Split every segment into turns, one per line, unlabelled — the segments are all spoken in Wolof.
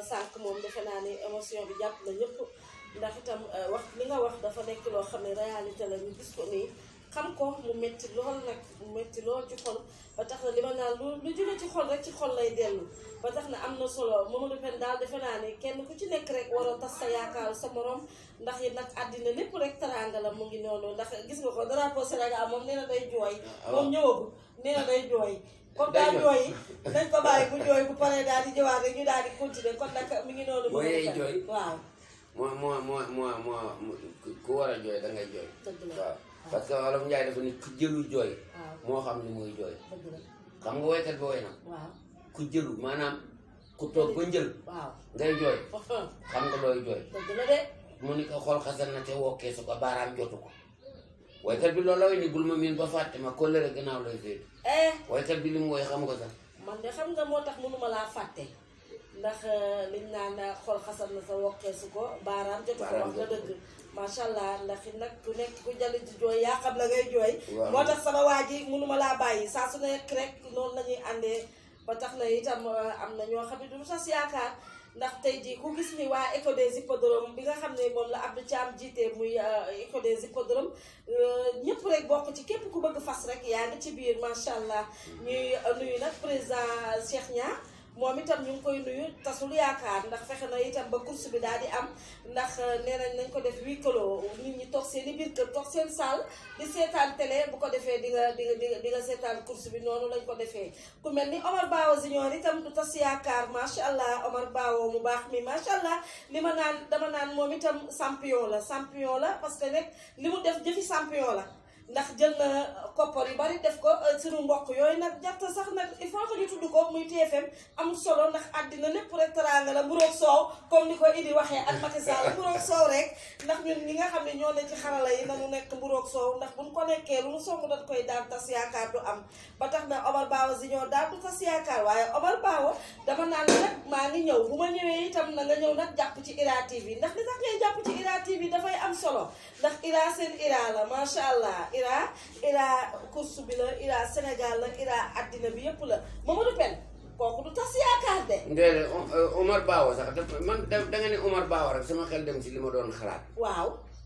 sànq moom defe naa ni émotion bi jàpp na ñëpp ndax itam wax li nga wax dafa nekk loo xam ne réalité la ñu gis ko nii xam ko mu metti lool nag mu metti lool ci xol ba tax na li ma naan lu lu jóge ci xol rek ci xol lay dellu ba tax na am na solo Mamadou Pène daal defe naa ne kenn ku ci nekk rek waroo tas sa yaakaaru sa morom ndax it nag àddina lépp rek teraanga la mu ngi noonu ndax gis nga ko drapeau Sénégal moom nee na day jooy moom ñëwagul nee na day jooy comme daal jooy nañ ko bàyyi bu jooy bu paree daal di jëwaat rek ñu daal di continuer kon nag mi ngi noonu
boo yee jooy
waaw
moo moo moo moo moo ku war a jooy da ngay jooy
dëgg la
waaw parce que wolof Njaay dafa ni ku jëlu jooy
waaw
moo xam ni muy jooy
dëgg la
xam nga woykat bi woy na
waaw
ku jëlu maanaam ku toog ba njël
waaw
ngay jooy xam nga looy jooy
dëgg la de
mu ni ko xool xasan na te wokkee su ko baaraam jotu ko woykat bi loolu la woy ni bul ma miin ba fàtte ma kóllëre gannaaw lay féet
eh
woykat bi li mu woy xam nga sax
man de xam nga moo tax mënuma laa fàtte ndax liñ naan xol xasal na sa wokkeesu ko baaraam jotu ko wax nga dëgg macha allah ndax it nag ku nekk ku jali di jooy yaa xam la ngay jooy
Waaw.
moo tax sama waa ji mënuma laa bàyyi saa su nekk rek noonu la ñuy àndee ba tax na itam am na ñoo xam ne du tas yaakaar ndax tey jii ku gis ni waa éco des hippodromes bi nga xam ne moom la Abdou Thiam jiite muy éco des hippodromes ñëpp rek bokk ci képp ku bëgg fas rek yaa ngi ci biir macha allah ñuy nuyu nag président Cheikh Niang moom itam ñu ngi koy nuyu tasul yaakaar ndax fexe na itam ba course bi daal di am ndax nee nañ nañ ko def huis clos nit ñi toog seen i biir kër toog seen salle di seetaan télé bu ko defee di nga di nga di nga di nga seetaan course bi noonu lañ ko defee ku mel ni Omar Bawo Junior itam du tas yaakaar macha allah Omar Bawo mu baax mi macha allah li ma naan dama naan moom itam champion la champion la parce que nag li mu def jëfi champion la ndax jël na koppar yu bari def ko suñu mbokk yooyu nag jarta sax nag il faut que ñu tudd ko muy TFM amul solo ndax àddina lépp rek teraanga la mburoog soow comme ni ko Idi waxee ak Macky Sall mburoog soow rek ndax ñun ñi nga xam ne ñoo ne ci xarala yi nañu nekk mburoog soow ndax buñ ko nekkee lu mu song dañ koy daal tas yaakaar du am ba tax na Omar Bawo Junior daal du tas yaakaar waaye Omar Bawo dama naan la nag maa ngi ñëw bu ma ñëwee itam na nga ñëw nag jàpp ci Ira TV ndax li tax ngay jàpp ci Ira TV dafay am solo ndax Ira seen Ira la macha allah Ira Ira course bi la Ira Sénégal la Ira àddina bi yëpp la Mamadou Pène kooku du tas yaakaar de
ndéedéet Omar Bawo sax daf man da da nga ne Omar Bawo rek sama xel dem si li ma doon xalaat
waaw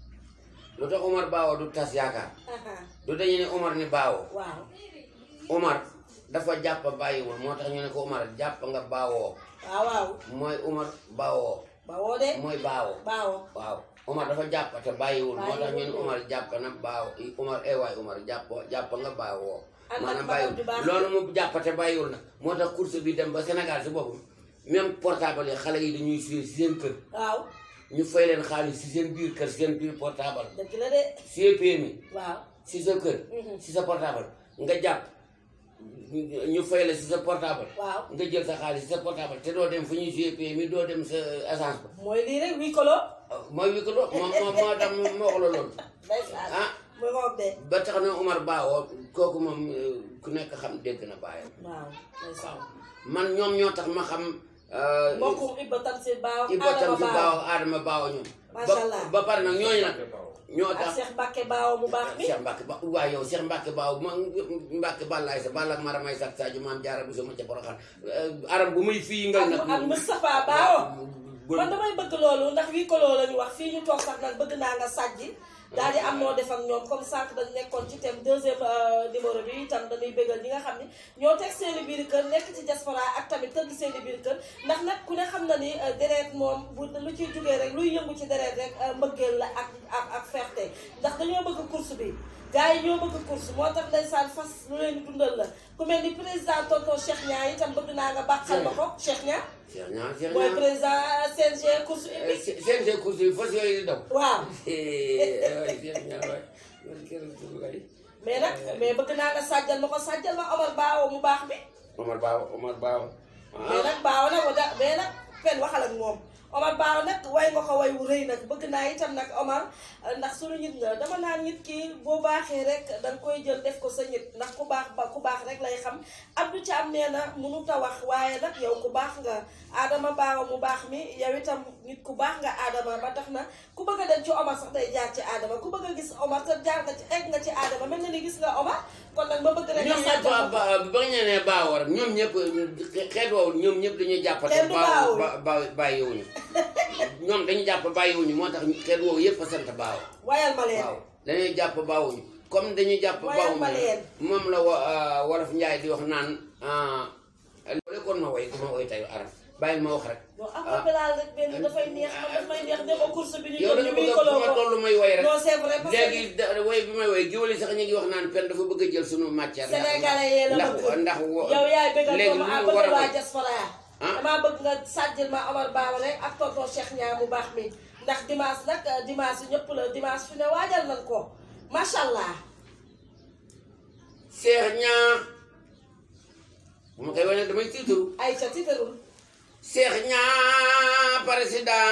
lu tax Omar Bawo du tas yaakaar
aha
du dañu ne Omar ni Bawo
waaw
Omar dafa jàpp bàyyiwul moo tax ñu ne ko Omar jàpp nga baawoo
waaw waaw
mooy Omar baawoo
bawoo de
mooy baawo
baawo
waaw Omar dafa jàpp te bàyyiwul moo tax ñu ne
Bàyyiwul.
Omar jàpp na baaw Omar eh waay Omar jàpp jàpp nga baawoo
ak
maanaam
nag
bàyyiwul
du baax
loolu mu jàpp te bàyyiwul nag moo tax course bi dem ba Sénégal si boppam même portable yi xale yi dañuy suy si seen kër
waaw
ñu fay leen xaalis si seen biir kër si seen biir portable
dëgg la de
CPMI
waaw
si sa kër
Mhm.
si sa portable nga jàpp ñu fay la si sa portable
waaw
nga jël sa xaalis si sa portable te doo dem fu ñuy CPMI doo dem sa agence ba
mooy lii rek wii kolo
mooy wi ko do moom moo moo tax ma wax la loolu
ndeysaan
ah
mu ngoog de
ba tax na Omar Bawo kooku moom eh, ku nekk xam dégg na baayam
waaw ndeysaan
man ñoom ñoo tax ma xam eh,
mbokkum Ibba Tamsir Baaw
Iba tam
Adama
si
Baaw
Baawo Adama Baawo ñoom
Masha
ba
Allah.
ba pare nag ñooñu nag ñoo
ak
tax
Cheikh Mbacke Baaw mu baax mi
Cheikh Mbacke ba waaye yow Cheikh Mbacke Baaw ma Mbacke Balaye sa Balla ak Maramay Sak Sadio maam jaara bu sama ca Porokhane aram bu muy fii nga
ak
nag
ak Moustapha Baaw
bu-
man damay bëgg loolu ndax wii kolo la ñu wax fii ñu toog sax nag bëgg naa nga sàjji daal di am noo def ak ñoom comme sànq dañ nekkoon ci thème deuxième euh, numéro bi itam dañuy bëggal ñi nga xam ni ñoo teg seen i biir kër nekk ci diaspora ak tamit tëdd seen i biir kër ndax nag ku ne xam na ni euh, deret moom bu lu ciy jógee rek luy yëngu ci deret rek euh, mbëggeel la ak ak ak fierté ndax dañoo bëgg course bi gars yi ñoo bëgg course moo tax ndeysaan fas lu leen di dundal la ku mel ni président tonton Cheikh Niang itam bëgg naa nga bàqal ma ko Cheikh Niang
Cheikh Niang Cheikh
mooy
Niang
président CNG course
Eh,
hippique
se- seen seen course yi fas yooyu di daw
waaw
waay Cheikh Niang waay man kenn du kay
mais nag mais bëgg naa nga sàjjal ma ko sàjjal ma Omar Baawo mu baax mi
Omar Baaw Omar Baaw
mais nag Baawo nag wada mais nag fen waxal ak moom Omar Baawo nag way nga ko way wu rëy nag bëgg naa itam nag Omar ndax suñu nit nga dama naan nit ki boo baaxee rek danga koy jël def ko sa nit ndax ku baax ba ku baax rek lay xam Abdou Thiam nee na mënut a wax waaye nag yow ku baax nga Adama Baawo mu baax mi yow itam nit ku baax nga Adama ba tax na ku bëgg a dem ci Omar sax day jaar ci Adama ku bëgg a gis Omar te jaar nga ci egg nga ci Adama mel na ni gis nga Omar kon nag ma bëgg rek
ñoom
nga
ñëpp
sàjjal ma ko.
ba ba nga nee baawoo rek ñoom ñëpp xeet woowu ñoom ñëpp dañuy jàppate
Kenn du baawul.
ba ba bàyyiwuñu ñoom dañuy jàpp bàyyiwuñu moo tax xeet woowu yëpp a sant baaw
wayal ma leen
waaw dañuy jàpp baawuñu comme dañuy jàpp
Wayal ma
baawuñu
leen.
moom la wa wolof njaay di wax naan loolu kon ma woy ku ma woy tey arab bàyyil ma wax rek
non affaire bi laal rek benn dafay neex man daf may neex dem ba course bi ñu
yow
jëm
dañu
ñu muy
bëgg fu ma
koloo
toll may woy rek
non c'est vrai parce que
léegi da- woy bi may woy géwél yi sax ñu ngi wax naan pen dafa bëgg a jël sunu matière ndax-
Sénégalais yee la
ndax
bëgg
ndax wo-
yow yaay bëggal
léegi
doomu
lu
ah
ñu war
bëgg
a
waa
woy.
diaspora
Ah.
damaa bëgg nga sàjjil ma Omar Bawa rek ak tonton Cheikh Niang mu baax mi ndax dimanche nag dimanche ñëpp la dimanche fi ne waajal nañ ko macha allah
Seex ñaa bu ma koy wane damay tiitaru
ay ca tiitarul
Seex ñaa président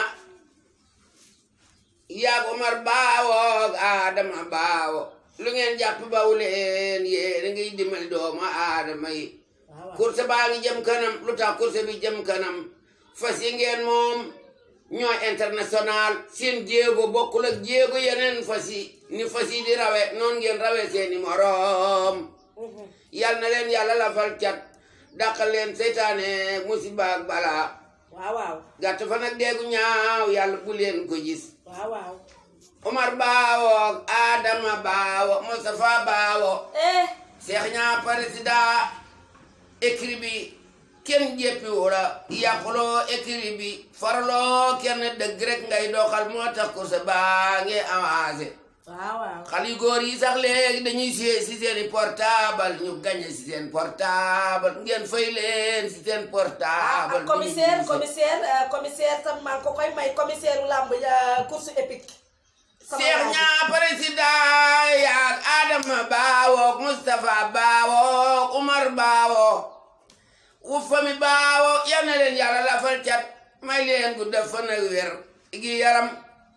yaag Omar Baawo ak Adama Baawo lu ngeen jàpp bawu leen yéen a ngiy dimbali doomu aadama yi
waaw waaw
course baa ngi jëm kanam lu tax course bi jëm kanam fas yi ngeen moom ñoo international seen jéego bokkul ak jéego yeneen fas yi ni fas yi di rawe noonu ngeen rawe seeni moroom
Mhm.
yal na leen yàlla lafal cat dàqal leen seytaane musiba ak balaa
waaw waaw
gàtt fa nag deegu ñaaw yàlla bu leen ko gis
waaw waaw
Omar Baawo Adama Baawo Moustapha Baawo
eh
Cheikh ñaa président écrit bi kenn jéppiwu la yàquloo écrit bi farloo kenn dëgg rek ngay doxal moo tax ko sa baa ngi avancé
waaw waaw
xale yu góor yi sax léegi dañuy siyee si seeni portable ñu gañe si seen portable ngeen fay leen si seen
ah
portable
ak commissaire commissaire euh, commissaire tam maa ngi ko koy may commissaire u làmb ja course épique sama
Cheikh
waa ji.
ñaa président yaag Adama Baawook Moustapha Baawook Umar Baawook wu fami Baawook yal na leen yàlla lafal cat may leen gudd fan ak wér gi yaram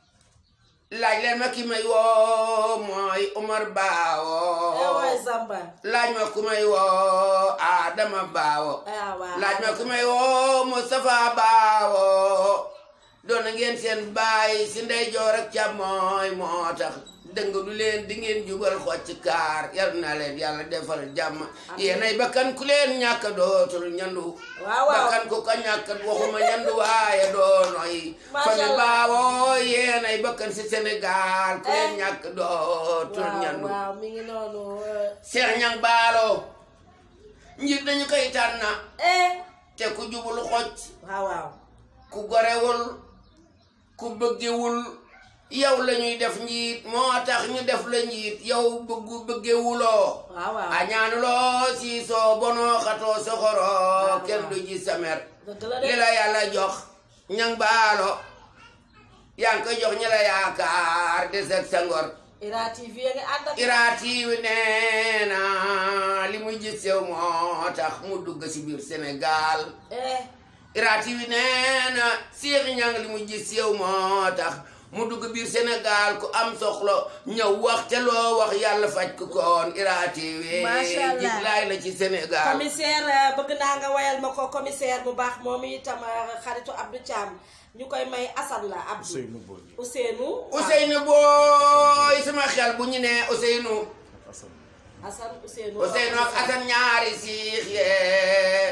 laaj leen ma ki may woo mooy Umar
eh
Baawook
waay Zamba
laaj ma ku may woo Adama Baawo
ah waaw
laaj ma ku may woo Moustapha Baawo doon na ngeen seen baay si ndeyjoor ak càmmooy moo tax dëng du leen di ngeen jubal xocc kaar yal na leen yàlla defal jàmm yéenay bakkan ku leen ñàkk dootul ñandu
waaw waaw
bakkan ku ko ñàkk waxuma ñandu waaye doonoy
Masha
fami
Allah.
Baawo yéenay bakkan si Sénégal ku leen
Eh.
ñàkk dootul
waaw
ñandu
waaw mi ngi noonu euh,
Seex ñang baalo njiit dañu koy tànn
eh
te ku jubul xocc
waaw waaw
ku gorewul ku bëggewul yow la ñuy def njiit moo tax ñu def la njiit yow bëggu bëggewuloo
waaw waaw
añaanuloo siisoo bonoo xatoo soxoroo
waaw.
kenn du ji samer
dëgg la
li
de
la yàlla jox ñang baalo yaa ngi koy jox ñi la yaakaar des ak sa ngor
Ira TV a ngi ànd ak
iraatiiwi nee na li muy gis yow moo tax mu dugg si biir Sénégal
eh
iraatiiwi nee na Seex Ñang li muy gis yow moo tax mu dugg biir Sénégal ku am soxla ñëw wax te loo wax yàlla faj ko koon iraatiiwi
Macha Allah.
jiglaay la ci Sénégal
commissaire euh, bëgg naa nga wayal ma ko commissaire bu baax moom itam euh, xaritu Abdou Thiam ñu koy may Assane la Abdou
Ousseynou Boy
Ousseynou waaw.
Ousseynou booy sama xel bu ñu nee Ousseynou
Assane
Assane Ousseynou
Ousseynou ak Assane ñaari siix yee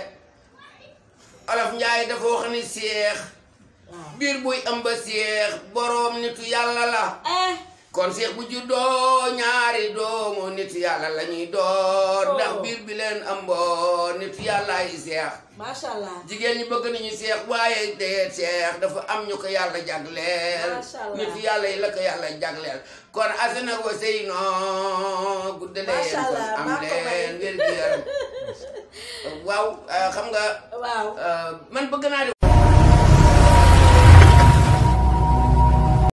Olof Njaay dafa wax ni seex
waaw
biir buy ëmb seex boroom nitu yàlla la
eh
kon seex bu juddoo ñaari doomu nitu yàlla la ñuy doon
Oh.
ndax biir bi leen ëmboo nitu yàlla yi seex
macha allah
jigéen ñi bëgg nañu seex waaye dee seex dafa am ñu ko yàlla jagleel
Masha Allah.
nitu yàlla yi la ko yàlla jagleel kon Assane ak Ousseynou gudde leen
Masha Allah,
am
maa ko may.
leen wér gu yaram waaw euh, xam nga
waaw
euh, man bëgg naa di